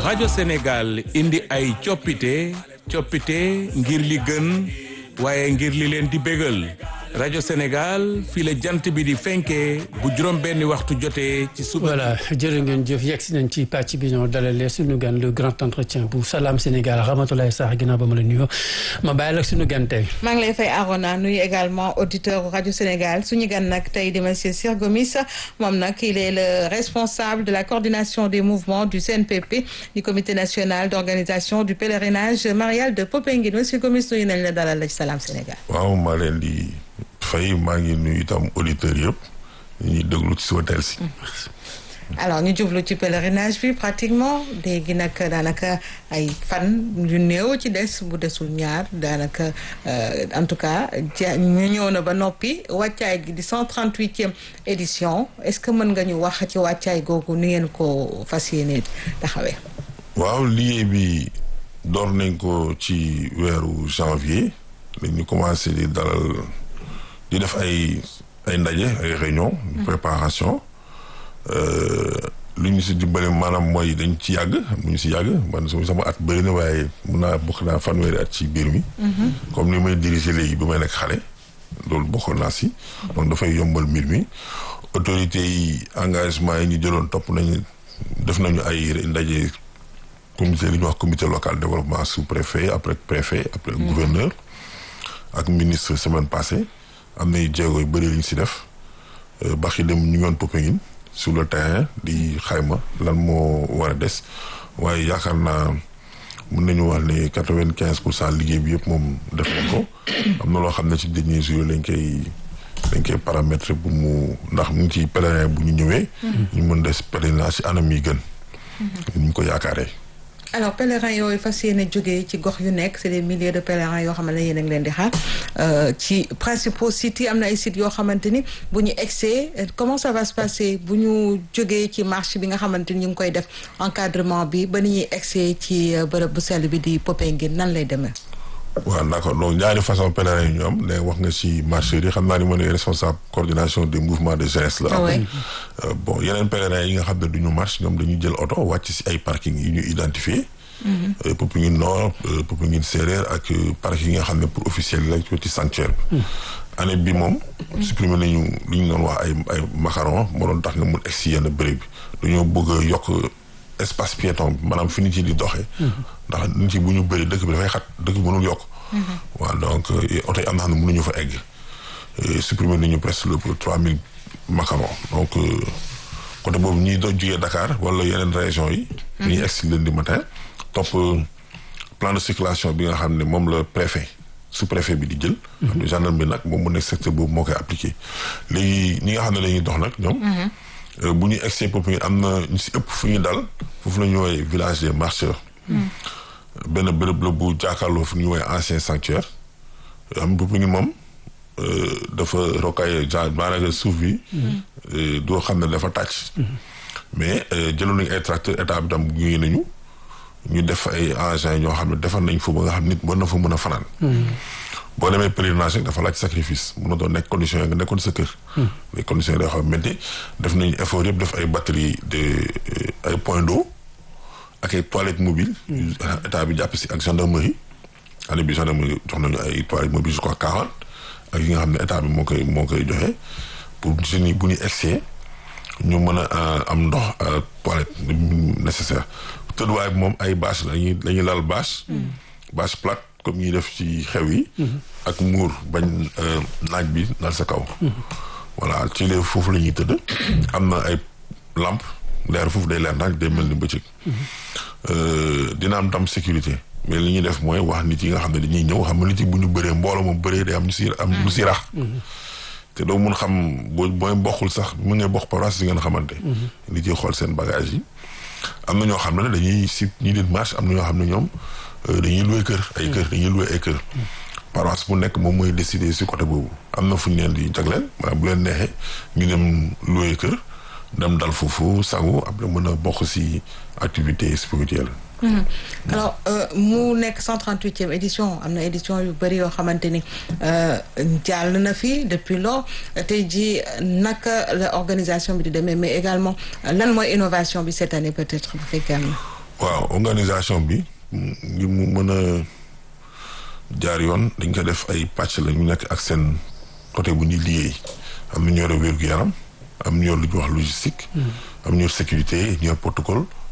rajo Sénégal indi ay coppite coppite ngir li gën waaye ngir li leen di bégal rajo Sénégal fii la jant bi di fenkee bu juróom benni waxtu jotee ci suba. voilà jërë ngeen jëf yegg si nañ ci pàcc bi ñoo dalalee suñu gan le grand entretien bu Salam Sénégal Ramatoulaye Sarr ginnaaw ba ma la nuyoo ma bàyyi la suñu gan tey. maa ngi lay fay Arona nuyu également auditeur rajo Sénégal suñu gan nag tey di monsieur Sir Gomis moom nag il est le responsable de la coordination des mouvements du CNPP du comité national d'organisation du pèlerinage marial de Popenguine monsieur Gomis nuyu nañ la dalal la ci Salam Sénégal. waaw maa leen di. fay maa ngi nuyu itam auditeurs yëpp ñu ñuy déglu ci suba teel si. alors ñu jublu ci pèlerinage bi pratiquement léegi nag daanaka ay fan yu néew ci des bu desul ñaar daanaka en tout cas ñu ñëw na ba noppi wàccaay gi di cent trente huitième édition est-ce que mën nga ñu wax ci wàccaay googu ni ngeen ko fas yéene taxawee. waaw liggéey bi door nañ ko ci weeru janvier dañu commencé di dalal. di def ay ay ndaje ay réunion de préparation lu ñu si dimbale maanaam mooy dañ ci yàgg mu ñu si yàgg man sama at bëri na waaye mun naa bokk naa fanweeri at ci biir mi comme ni may diriger léegi bi may nekk xale loolu bokkoon naa si donc dafay yombal mbir mi autorités yi engagement yi ñu jëloon topp nañu def nañu ay ndaje comité li ñuy wax comité local développement sous préfet après préfet après gouverneur ak ministre semaine passée am nay jéego yu bëri li ñu si def baxi dem ñu ngi woon Popenguine sur le terrain di xayma lan moo war a des waaye yaakaar naa mun nañu wax ne quatre vingt quinze pour cent liggéey bi yëpp moom def nañ ko am na loo xam ne ci dernier jour lañ koy lañ koy paramétrer bu mu ndax mu ngi ci pèlerin bu ñu ñëwee. ñu mën des pèlerinage ci anam yi gën. ni ñu ko yaakaaree. alors pèlerins yooyu fas yéene jógee ci gox yu nekk c'est des milliers de pèlerins yoo xamante ne yéen a ngi leen di xaar ci principaux sites yi am na ay sites yoo xamante ni bu ñu egsee comment ça va se passer bu ñu jógee ci marche bi nga xamante ni ñu ngi koy def encadrement bi ba ni ñuy egsee ci bërëb bu sell bi di Popenguine nan lay demee. waaw d'accord donc ñaari façon pèlerin yi ñu am ne wax nga ci marcheurs yi xam naa ni ma ne responsable coordination des mouvements de jeunesse la am bon yeneen pèlerins yi nga xam ne du ñu marche ñoom dañuy jël oto wàcc ci ay parking yi ñu identifié Popenguine Nord Popenguine Séeréer ak parking yi nga xam ne pour officiel la ci sanctuaire bi année bi moom supprimé nañu li ñu doon wax ay ay macaron moo doon tax nga mun egg si yenn béréb bi dañoo bëgg a yokk espace piéton bi maanaam fi nit yi di doxee ndax nit yi bu ñu bëri dëkk bi dafay xat dëkk bi mënul yokk waaw donc oto yi am na xam ne mënuñu fa egg supprimer nañu presque le trois mille macarons donc côté boobu ñuy doon jugee Dakar wala yeneen région yi dañuy egg si lundi matin topp plan de circulation bi nga xam ne moom la préfet sous préfet bi di jël xam ne gendarme bi nag moom mu nekk secteur boobu moo koy appliqué léegi ñi nga xam ne la ñuy dox nag ñoom bu ñuy egg Popenguine am na ñu si ëpp fu ñu dal foofu la ñu woowee village des marcheurs benn bërëb la bu jàkkaarloo fu ñu woowee ancien sanctuaire am Popenguine moom dafa rocaillé genre maanaam suuf bi doo xam ne dafa tàcc mais jëloon nañu ay tracteur état bi tam gunge nañu ñu def ay engins ñoo xam ne defar nañ fa ba nga xam nit mën na fa mën a fanaan boo demee pèlerinage rek dafa laaj sacrifice mun na doon nekk conditions yi nga nekkoon sa kër les conditions yi day xam métti def nañu effort yëpp def ay batterie de ay point d'eau ak ay toilettes mobiles état bi jàpp si ak gendarmerie année bi gendarmerie jox nañu ay toilettes mobiles je crois quarante ak yi nga xam ne état bi moo koy moo koy joxe pour jeunes yi bu ñu egsee ñu mën a am ndox toilette nécessaire tëdduwaay bi moom ay bâche la ñuy dañuy lal bâche bâche plate comme ñuy def ci xew yi ak muur bañ naaj bi dal sa kaw voilà ci lee foofu la ñuy tëdd am na ay lampe leer foofu day leer naaj day mel ni bëccëg dina am tam sécurité mais li ñuy def mooy wax nit yi nga xam ne dañuy ñëw xam nga nit yi bu ñu bëree mbooloo moom bëree day am ñu si am lu si rax te doo mun xam boo booy bokkul sax mu ngay bokk paroisse si ngeen xamante nit yi xool seen bagage yi am na ñoo xam ne dañuy si ñi leen marche am na ñoo xam ne ñoom dañuy loué kër ay kër dañuy loué ay kër paroisse bu nekk moom mooy décider si côté boobu am na fu ñu leen di jagleel maanaam bu leen neexee ñu dem loué kër dem dal foofu sangu après mën a bokk si activité spirituelle alors mu nekk 138e édition am na édition yu bëri yoo xamante ni jàll na fi depuis lors tey jii naka la organisation bi di demee mais également lan mooy innovation bi cette année peut-être bu fekkee am na. waaw organisation bi ngir mu mën a jaar yoon dañ ko def ay pàcc la ñu nekk ak seen côté bu ñuy liggéey am na ñu yore wér-gu-yaram am ñu yor lu ñuy wax logistique. am ñu yor sécurité ñu yor protocole